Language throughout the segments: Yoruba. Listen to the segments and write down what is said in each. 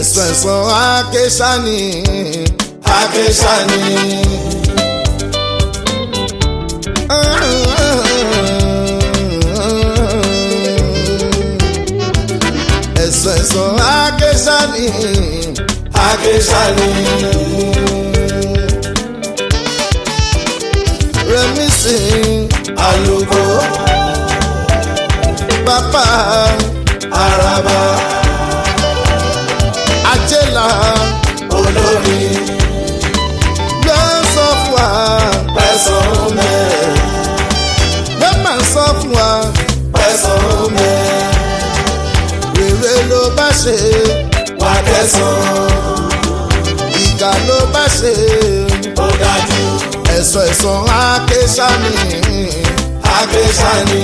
ẹ̀sán ẹ̀sán akéṣání akéṣání ẹ̀sán ẹ̀sán akéṣání akéṣání rẹ̀mísì àlùkò pápá àràbà àjẹlà olórí ló ń sọ fún wa pẹ̀sán mẹ́ ló máa ń sọ fún wa pẹ̀sán mẹ́ rere ló bá ṣe wà kẹsàn-án ìkà ló bá ṣe ó dájú ẹ̀sán ẹ̀sán akéṣání akéṣání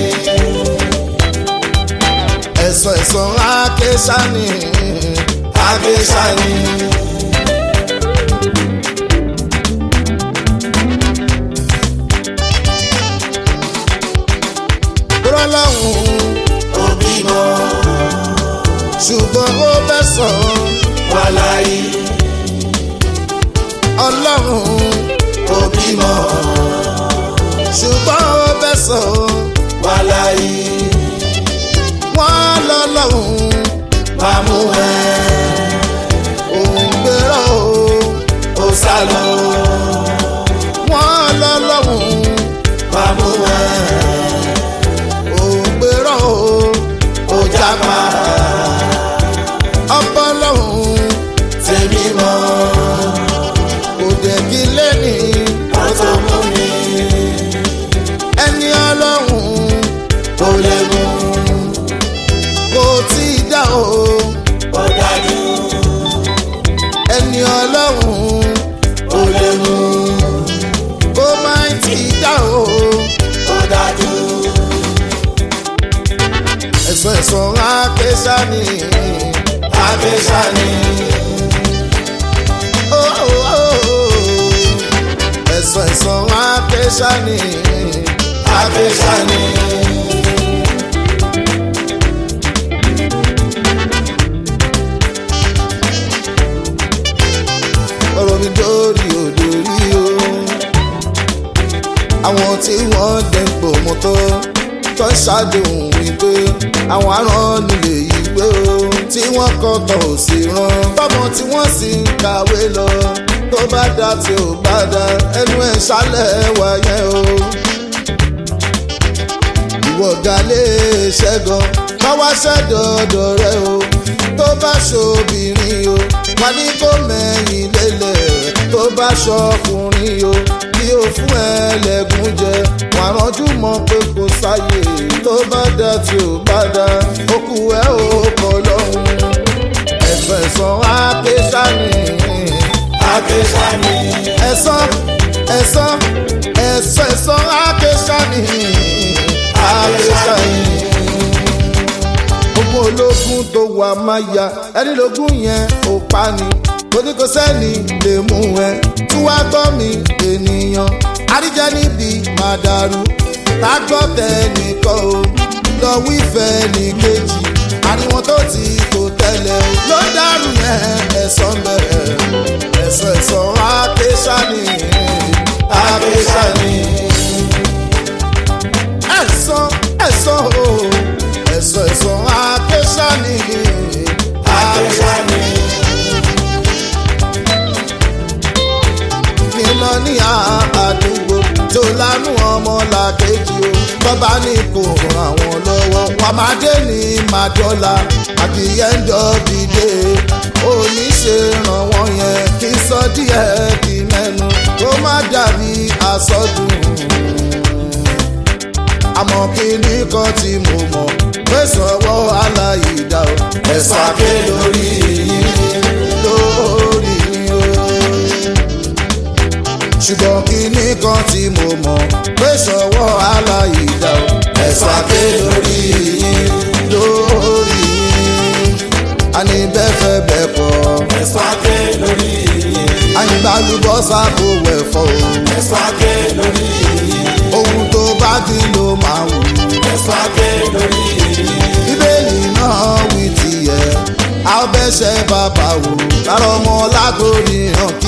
ẹ̀sán ẹ̀sán akéṣání akéṣání rọ́lọ́hún òbí mọ́ ṣùgbọ́n ó bẹ́ sàn wà láyé ọlọ́run òbí mọ́ ṣùgbọ́n ó bẹ́ sàn wà láyé wọ́n lọ́lọ́run mámú ẹ òun gbérò ó sá lọ wọ́n lọ́lọ́run mámú ẹ òun gbérò ó jápa ọpọlọ́run tèmi mọ́ kò dẹ̀ kí lẹ́ni ó tó mú mi ẹni ọlọ́run ó lè mú kò tí ì dá o ó dájú ẹni ọlọ́run ó lè mú kò má tí ì dá o ó dájú ẹ̀sán ẹ̀sán akéṣání akéṣání oh, oh, oh. ẹ̀sán ẹ̀sán akéṣání akéṣání ọ̀rọ̀ mi dórí òdòrí o. àwọn tí wọ́n dẹ̀ ń pò mọ́tò tó ń ṣàdéhùn wípé àwọn aràn nílé ìwé o. tí wọ́n kọ́ tọ̀ ò sí rán tọ́mọ tí wọ́n sì ń kàwé lọ. tó bá dá tí ò bá dá ẹnu ẹ̀ ṣálẹ̀ wáyé o. ìwọ ga lè ṣẹ́gun káwá ṣẹ́dọ̀ọ̀dọ̀ rẹ o. tó bá ṣobìnrin o wà ní kó mẹ́yìn lélẹ̀ tó bá ṣọkùnrin o bí o fún ẹlẹ́gùn jẹ wà ránjú mọ́ pé kò sáyè tó bá dá tí ò bá dá okù ẹ ò kọ lọ́hùn ẹ̀sán ẹ̀sán akéṣání akéṣání ẹ̀sán ẹ̀sán ẹ̀sán ẹ̀sán akéṣání akéṣání ogun ológun tó wà máa ya ẹni lógún yẹn ò pa ni torí kò sẹ́ni lè mú ẹ tí wàá gbọ́ mi ènìyàn àríjẹ níbi máa dàrú tá gbọ́ tẹnìkan o lọ wífẹ́ ní kejì àríwọ̀n tó ti kò tẹ́lẹ̀ o ló dàrú yẹn ẹ̀sán bẹ̀rẹ̀ ẹ̀sán ẹ̀sán akéṣání akéṣání ẹ̀sán ẹ̀sán o ẹ̀sán ẹ̀sán akéṣání akéṣání nílọ ní àdúgbò tó lánú ọmọ làkejì o bàbá ní kò ràn wọ́n lọ́wọ́ wọn máa dé ní màdọ́là àbí ẹ̀ńdọ́ dìde oníṣe ràn wọ́n yẹn kí sọ díẹ̀ di mẹ́nu kó má dàbí àsọdùn àmọ́ kí ní kan tí mo mọ̀ pé sọ̀wọ́ aláìdá o ẹ̀sán aké lórí yìí lórí o ṣùgbọ́n kíní kan tí mo mọ̀ pé ṣọwọ́ aláìdá o ẹ̀sán aké lórí yìí lórí àní bẹ́fẹ̀ bẹ́ kọ́ ẹ̀sán aké lórí yìí àyìnbálùbọ́sà kò wẹ̀fọ́ o ẹ̀sán aké lórí yìí ohun tó bá dín ló máa wù ẹ̀sán aké lórí yìí bíbélì náà wí tiẹ̀ a ó bẹ́ lẹ́sẹ̀ bàbá wò lára ọmọ látòrí hàn